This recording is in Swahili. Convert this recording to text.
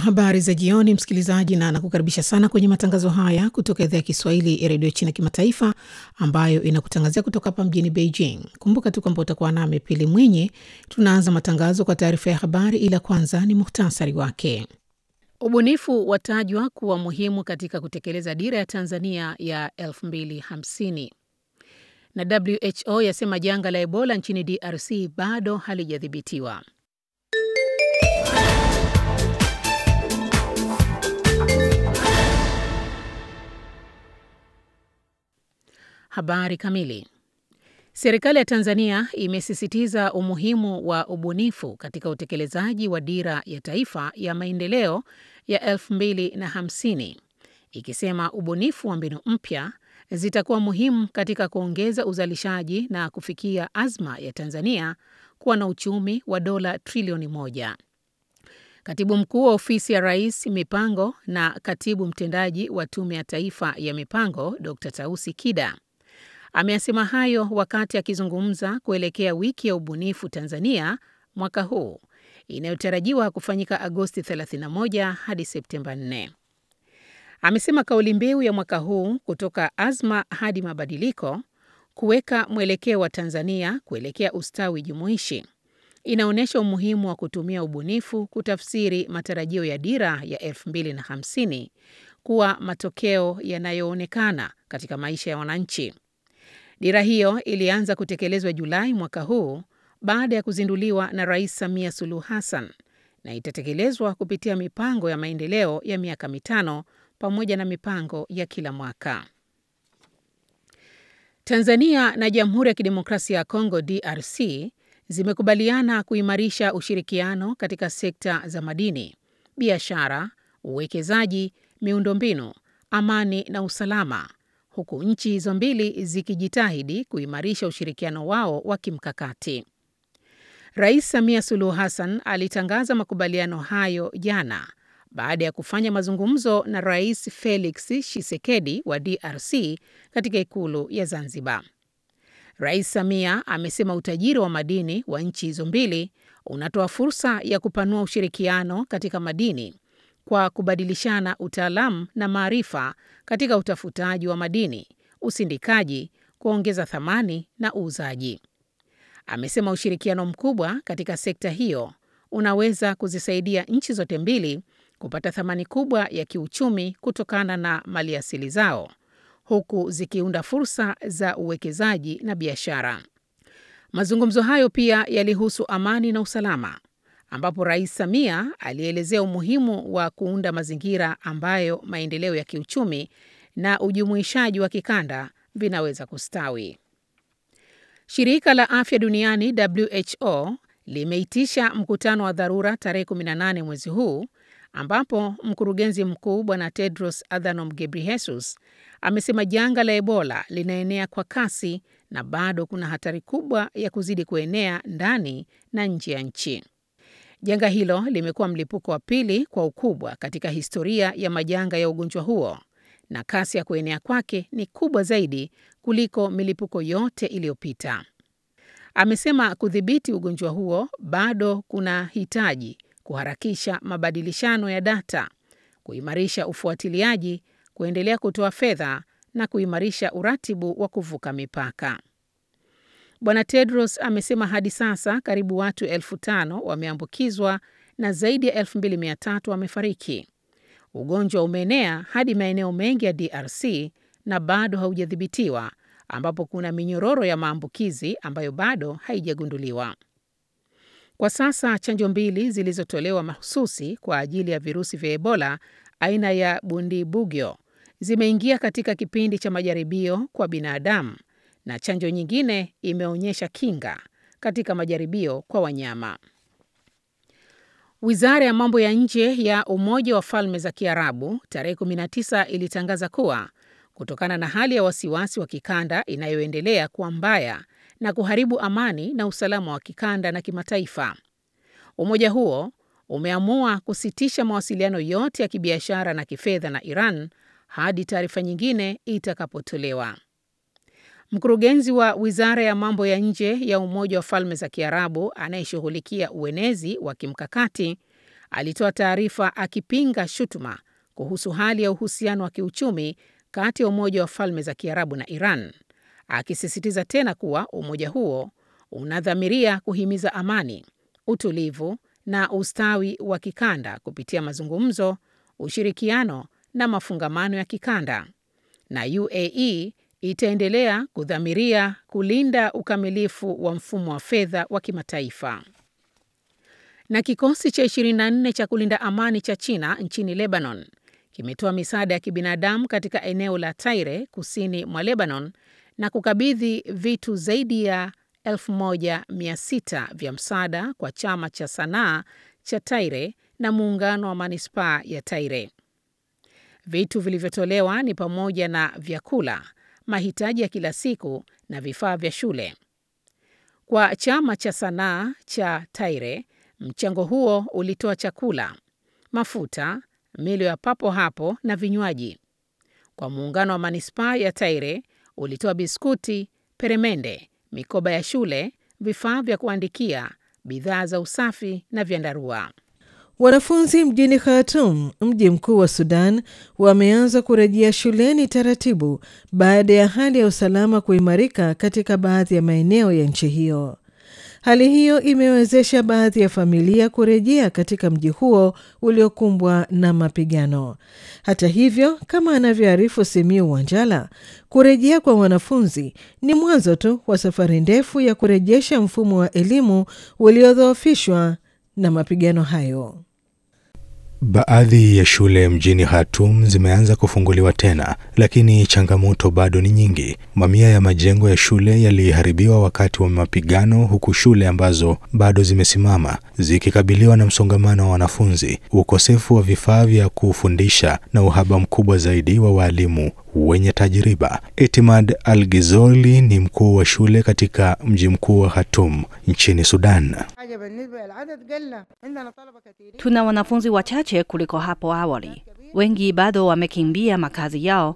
Habari za jioni, msikilizaji, na nakukaribisha sana kwenye matangazo haya kutoka idhaa ya Kiswahili ya redio China Kimataifa, ambayo inakutangazia kutoka hapa mjini Beijing. Kumbuka tu kwamba utakuwa nami Pili Mwinyi. Tunaanza matangazo kwa taarifa ya habari, ila kwanza ni muhtasari wake. Ubunifu watajwa kuwa muhimu katika kutekeleza dira ya Tanzania ya 2050 na WHO yasema janga la Ebola nchini DRC bado halijadhibitiwa. Habari kamili. Serikali ya Tanzania imesisitiza umuhimu wa ubunifu katika utekelezaji wa dira ya taifa ya maendeleo ya 2050 ikisema ubunifu wa mbinu mpya zitakuwa muhimu katika kuongeza uzalishaji na kufikia azma ya Tanzania kuwa na uchumi wa dola trilioni moja. Katibu mkuu wa ofisi ya Rais mipango na katibu mtendaji wa Tume ya Taifa ya Mipango Dr. Tausi Kida ameyasema hayo wakati akizungumza kuelekea wiki ya ubunifu Tanzania mwaka huu inayotarajiwa kufanyika Agosti 31 hadi Septemba 4. Amesema kauli mbiu ya mwaka huu kutoka azma hadi mabadiliko, kuweka mwelekeo wa Tanzania kuelekea ustawi jumuishi, inaonyesha umuhimu wa kutumia ubunifu kutafsiri matarajio ya dira ya 2050 kuwa matokeo yanayoonekana katika maisha ya wananchi. Dira hiyo ilianza kutekelezwa Julai mwaka huu baada ya kuzinduliwa na Rais Samia Suluhu Hassan na itatekelezwa kupitia mipango ya maendeleo ya miaka mitano pamoja na mipango ya kila mwaka. Tanzania na Jamhuri ya Kidemokrasia ya Kongo DRC zimekubaliana kuimarisha ushirikiano katika sekta za madini, biashara, uwekezaji, miundombinu, amani na usalama huku nchi hizo mbili zikijitahidi kuimarisha ushirikiano wao wa kimkakati. Rais Samia Suluhu Hassan alitangaza makubaliano hayo jana baada ya kufanya mazungumzo na Rais Felix Tshisekedi wa DRC katika ikulu ya Zanzibar. Rais Samia amesema utajiri wa madini wa nchi hizo mbili unatoa fursa ya kupanua ushirikiano katika madini kwa kubadilishana utaalamu na maarifa katika utafutaji wa madini, usindikaji, kuongeza thamani na uuzaji. Amesema ushirikiano mkubwa katika sekta hiyo unaweza kuzisaidia nchi zote mbili kupata thamani kubwa ya kiuchumi kutokana na maliasili zao, huku zikiunda fursa za uwekezaji na biashara. Mazungumzo hayo pia yalihusu amani na usalama ambapo Rais Samia alielezea umuhimu wa kuunda mazingira ambayo maendeleo ya kiuchumi na ujumuishaji wa kikanda vinaweza kustawi. Shirika la Afya Duniani WHO limeitisha mkutano wa dharura tarehe 18 mwezi huu ambapo mkurugenzi mkuu Bwana Tedros Adhanom Ghebreyesus amesema janga la Ebola linaenea kwa kasi na bado kuna hatari kubwa ya kuzidi kuenea ndani na nje ya nchi. Janga hilo limekuwa mlipuko wa pili kwa ukubwa katika historia ya majanga ya ugonjwa huo na kasi ya kuenea kwake ni kubwa zaidi kuliko milipuko yote iliyopita. Amesema kudhibiti ugonjwa huo bado kuna hitaji kuharakisha mabadilishano ya data, kuimarisha ufuatiliaji, kuendelea kutoa fedha na kuimarisha uratibu wa kuvuka mipaka. Bwana Tedros amesema hadi sasa karibu watu elfu tano wameambukizwa na zaidi ya elfu mbili mia tatu wamefariki. Ugonjwa umeenea hadi maeneo mengi ya DRC na bado haujadhibitiwa, ambapo kuna minyororo ya maambukizi ambayo bado haijagunduliwa. Kwa sasa chanjo mbili zilizotolewa mahususi kwa ajili ya virusi vya Ebola aina ya Bundibugyo zimeingia katika kipindi cha majaribio kwa binadamu na chanjo nyingine imeonyesha kinga katika majaribio kwa wanyama. Wizara ya mambo ya nje ya Umoja wa Falme za Kiarabu tarehe 19 ilitangaza kuwa kutokana na hali ya wasiwasi wa kikanda inayoendelea kuwa mbaya na kuharibu amani na usalama wa kikanda na kimataifa, umoja huo umeamua kusitisha mawasiliano yote ya kibiashara na kifedha na Iran hadi taarifa nyingine itakapotolewa. Mkurugenzi wa wizara ya mambo ya nje ya Umoja wa Falme za Kiarabu anayeshughulikia uenezi wa kimkakati alitoa taarifa akipinga shutuma kuhusu hali ya uhusiano wa kiuchumi kati ya Umoja wa Falme za Kiarabu na Iran, akisisitiza tena kuwa umoja huo unadhamiria kuhimiza amani, utulivu na ustawi wa kikanda kupitia mazungumzo, ushirikiano na mafungamano ya kikanda, na UAE itaendelea kudhamiria kulinda ukamilifu wa mfumo wa fedha wa kimataifa. Na kikosi cha 24 cha kulinda amani cha China nchini Lebanon kimetoa misaada ya kibinadamu katika eneo la Taire kusini mwa Lebanon na kukabidhi vitu zaidi ya 1600 vya msaada kwa chama cha sanaa cha Taire na muungano wa manispaa ya Taire. Vitu vilivyotolewa ni pamoja na vyakula, mahitaji ya kila siku na vifaa vya shule. Kwa chama cha sanaa cha Taire, mchango huo ulitoa chakula, mafuta, milo ya papo hapo na vinywaji. Kwa muungano wa manispaa ya Taire ulitoa biskuti, peremende, mikoba ya shule, vifaa vya kuandikia, bidhaa za usafi na vyandarua. Wanafunzi mjini Khartoum, mji mkuu wa Sudan, wameanza kurejea shuleni taratibu baada ya hali ya usalama kuimarika katika baadhi ya maeneo ya nchi hiyo. Hali hiyo imewezesha baadhi ya familia kurejea katika mji huo uliokumbwa na mapigano. Hata hivyo, kama anavyoarifu Simiu Wanjala, kurejea kwa wanafunzi ni mwanzo tu wa safari ndefu ya kurejesha mfumo wa elimu uliodhoofishwa na mapigano hayo. Baadhi ya shule mjini Khartoum zimeanza kufunguliwa tena, lakini changamoto bado ni nyingi. Mamia ya majengo ya shule yaliharibiwa wakati wa mapigano, huku shule ambazo bado zimesimama zikikabiliwa na msongamano wa wanafunzi, ukosefu wa vifaa vya kufundisha na uhaba mkubwa zaidi wa walimu wenye tajriba. Etimad Al-Gizoli ni mkuu wa shule katika mji mkuu wa Khartoum nchini Sudan. Tuna wanafunzi wachache kuliko hapo awali. Wengi bado wamekimbia makazi yao